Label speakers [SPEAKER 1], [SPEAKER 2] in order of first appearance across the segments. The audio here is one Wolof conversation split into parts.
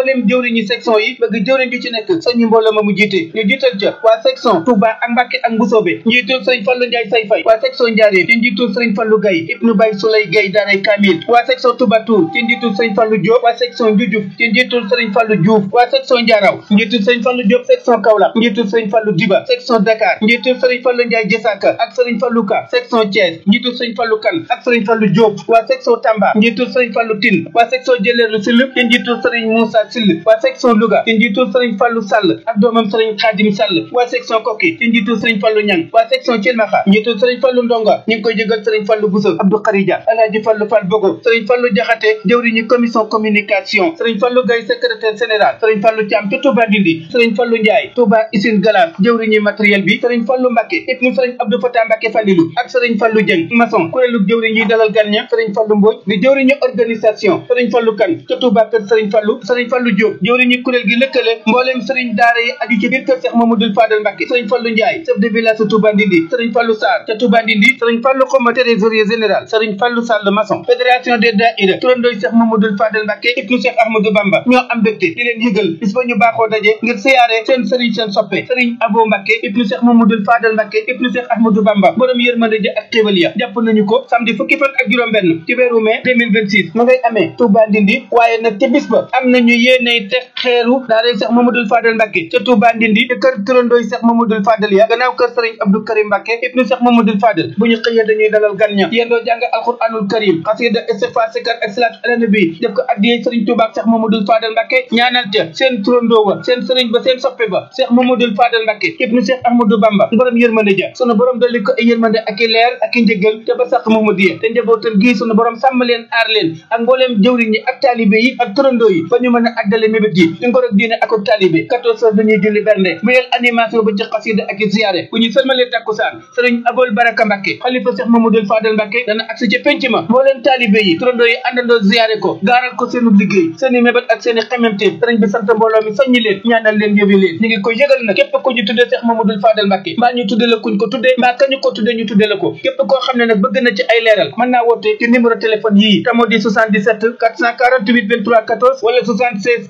[SPEAKER 1] mbooleem jëwriñu section yi bëgg jëwriñ ju ci nekk soññi mbooloo ma mu jiite ñu jiital ca waa section Touba ak Mbàkke ak Mbusoobe njiitul sëriñ Fallu Njaay say fay waa section Njaaréem ci njiitul sëriñ Fallu Gay ibnu Bay Sulay Gay daaray Kamil waa section Touba Toul ci njiitul sëriñ Fallu Diop waa section Njujuf ci njiitul sëriñ Fallu Diouf waa section Njaaraw njiitul sëriñ Fallu Diop section Kaolack njiitul sëriñ Fallu Diba section Dakar njiitul sëriñ Fallu Njaay Jësaka ak sëriñ Fallu Ka section Thiès njiitul sëriñ Fallu Kan ak sëriñ Fallu Diop waa section Tamba njiitul sëriñ Fallu Tine waa section Jëleelu Sill ci njiitul sëriñ Moussa Sill waa section Louga ci njiitul sëriñ Fallu Sall ak doomam sëriñ Xaadim Sall waa section Koki ci njiitul sëriñ Fallu Ñang waa section Cilmaxa njiitul sëriñ Fallu Ndonga ñu ngi koy jégal sëriñ Fallu Bousso Abdou Kharija Alaaji Fallu Fall Bogo sëriñ Fallu Jaxate jëwriñu commission communication sëriñ Fallu Gay secrétaire général sëriñ Fallu Caam ci Touba Ndindi sëriñ Fallu Njaay Touba Usine Galas jëwriñu matériel bi sëriñ Fallu Mbàkke ibnu sëriñ Abdou Fatah Mbàkke Fallilu ak sëriñ Fallu Jëng maçon kuréelu jëwriñ yi dalal gan ña sëriñ Fallu Mbooj di jëwriñu organisation sëriñ Fallu Kan ca Touba kër sëriñ Fallu sëriñ Fallu Diop jëwriñu kuréel gi lëkkale mbooleem sëriñ daara yi aju ci biir kër Cheikh Mamadou Fadal Mbàkke sëriñ Fallu Njaay chef de village sa Touba Ndindi sëriñ Fallu Sarr ca Touba Ndindi sëriñ Fallu Xoma trésorier général sëriñ Fallu Sall maçon fédération des daïra turandooy Cheikh Mamadou Fadal Mbàkke ibnu Cheikh Ahmadou Bamba ñoo am mbégte di leen yëgal bis ba ñu baaxoo daje ngir siyaare seen sëriñ seen soppe sëriñ Abo Mbàkke ibnu Cheikh Mamadou Fadal Mbàkke ibnu Cheikh Ahmadou Bamba borom yërmande ja ak xéewal ya jàpp nañu ko samedi fukki fan ak juróom benn ci weeru mai 2026 ma ngay amee Touba Ndindi waaye nag ca bis ba am nañu yéeney teg xeeru daaray Cheikh Mamadou Fadal Mbàkke ca Touba Ndindi te kër turandooy Cheikh Mamadou Fadal ya gannaaw kër sëriñ Abdou Karim Mbàkke ibnu Cheikh Mamadou Fadal bu ñu xëyee dañuy dalal gan ña yendoo jàng alquranul karim xasida istighfar sikar ak salaatu ala nabi def ko addiyee sëriñ Touba ak Cheikh Mamadou Fadal Mbàkke ñaanal ca seen turandoo wa seen sëriñ ba seen soppe ba Cheikh Mamadou Fadal Mbàkke ibnu Cheikh Ahmadou Bamba borom yërmande ja sunu borom dolli ko ay yërmande ak i leer ak i njëgal te ba sax Mamadou te njabootam gii sunu borom sàmm leen aar leen ak mbooleem jëwriñ ñi ak taalibe yi ak turandoo yi ba ñu mën a àggale mébét yi di ngor ak diine ak taalibe quatorze heures dañuy julli bernde bu yel animation ba ci xasida ak i ziyaare bu ñu sëlmalee takkusaan sëriñ Abol Baraka Mbàkke xalifa Cheikh Mamadou Fadal Mbàkke dana agsi ci penc ma mbooleem taalibe yi turandoo yi àndandoo ziyaare ko gaaral ko seenu liggéey seeni mébét ak seeni xememte sëriñ bi sant mbooloo mi soññi leen ñaanal leen yóbbi leen ñu ngi koy yëgal nag képp ku ñu tuddee Cheikh Mamadou Fadal Mbàkke mbaa ñu tudde la kuñ ko tuddee mbaa kañu ko tuddee ñu tudde la ko képp koo xam ne nag bëgg na ci ay leeral mën naa woote ci numéro téléphone yii tamo di 77 448 23 14 wala 76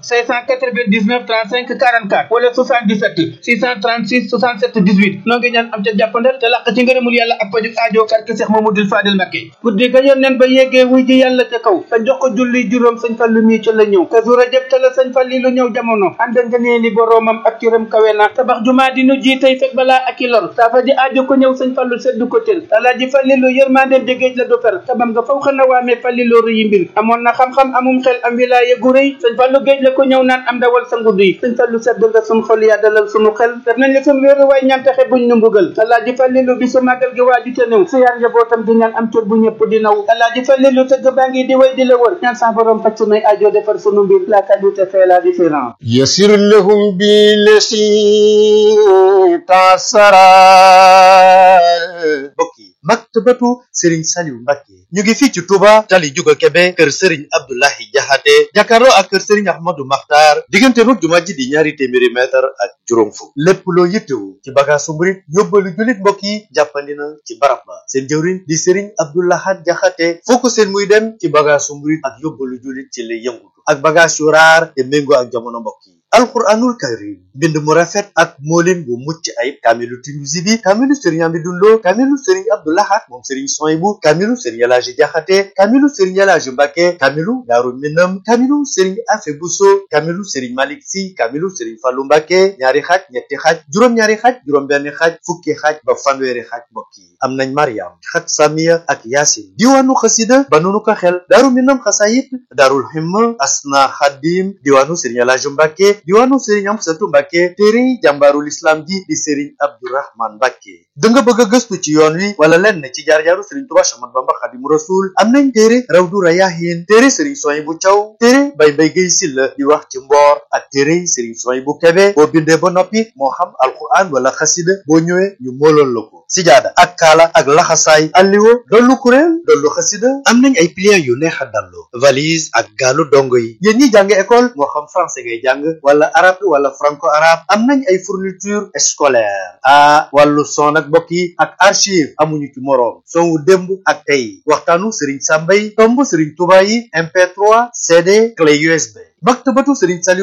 [SPEAKER 1] 699 35 44 wala 77 636 67 18 noo ngi ñaan am ca jàppandal te làq ci ngërëmul yàlla ak paju aajo karke Cheikh Mamadou Fadel Mbàkke guddi ga yoon neen ba yeggee wuy ji yàlla ca kaw sa jox ko julli juróom sëñ Fallu mii ca la ñëw te su rajab ca la sëñ Falli lu ñëw jamono ànd nga nee ni boroomam ak cëram kawe na tabax jumaa di nu ji tey fekk balaa ak i lor saafa ji aajo ko ñëw sëñ Fallu seddu ko tël alaaji Fallilu yërmandeem jegéej la du fer tabam nga faw xana waamee Fallilu rëyi mbir amoon na xam-xam amum xel am wilaaye gu rëy sëñ Fallu géej la ko ñëw naan am dawal sa ngudd yi sëñ Fallu sedd nga sun xol yaa dalal sunu xel def nañ la sun wéeru waay ñaan taxe buñ nu mbugal alaaji Fallilu bi su màggal gi waaju te néew si yaar njabootam di ñaan am cër bu ñëpp di naw alaaji Fallilu tëgg baa ngi di way di la wër ñaan sa borom faj sunuy aajo defar sunu mbir la qualité fait la différence
[SPEAKER 2] يسر لهم بالذي تعسرا
[SPEAKER 3] mbokk yi maktabatu Serigne Saliou Mbacke ñu ngi fii ci Touba tali juga Kebe kër Serigne Abdoulahi Jaxate jàkkaarloo ak kër Serigne Ahmadou Makhtar diggante roog jumaa ji di ñaari téeméeri mètre ak juróom fukk lépp loo yittewu ci bagaasu murit yóbbalu jullit mbokk yi jàppandi na ci barab ba seen jëwriñ di Serigne Abdoulahat Jaxate foo ko seen muy dem ci bagaasu murit ak yóbbalu jullit ci lay yëngutu ak bagage yu raar te méngoo ak jamono mbokk yi alquranul karim mbind mu rafet ak moolin bu mucc ayib kaamilu Tinuusi bi kaamilu sëriñ Amidou Lo kaamilu sëriñ Abdoulahat moom sëriñ Soyibu kaamilu sëriñ Elaaji Jaxate kaamilu sëriñ Elaaji Mbàkke kaamilu Daaru Minam kaamilu sëriñ Afe Buso kaamilu sëriñ Malik Si kaamilu sëriñ Fallu Mbàkke ñaari xaaj ñetti xaaj juróom-ñaari xaaj juróom-benn xaaj fukki xaaj ba fanweeri xaaj mbokk yi am nañ Mariam xat Samiya ak Yaasin diwaanu xasida ba nunu ko xel Daaru Minam xasayit Daarul Himma Asna Xadim diwaanu sëriñ Elaaji Mbàkke diwaanu sëriñ Amsatu Mbàkke téere jàmbaarul islam ji di sëriñ Abdourahman Mbàkke da nga bëgg a gëstu ci yoon wi wala lenn ci jaar-jaaru sëriñ Tuubaa Axmadu Bamba Xaadimu Rasuul am nañ téere Rawdu Rayaahiin téere sëriñ Suwaybu Caw téere Bay Mbay Gay Silla di wax ci mboor ak téere sëriñ Suwaybu Kebe boo bindee ba noppi moo xam alquran wala xasida boo ñëwee ñu mooloon la ko sijaada ak kaala ak laxasaay alliwo dollu kuréel dollu xasida am nañ ay pliant yu neex a dallu valise ak gaalu dongo yi yéen ñi jàng école moo xam français ngay jàng wala arabe wala franco arabe am nañ ay fourniture scolaire ah wàllu son ak mbokk yi ak archive amuñu ci moroom son wu démb ak tey waxtaanu Serigne Samba yi tomb Serigne Touba yi MP3 CD clé USB maktabatu Serigne Saliou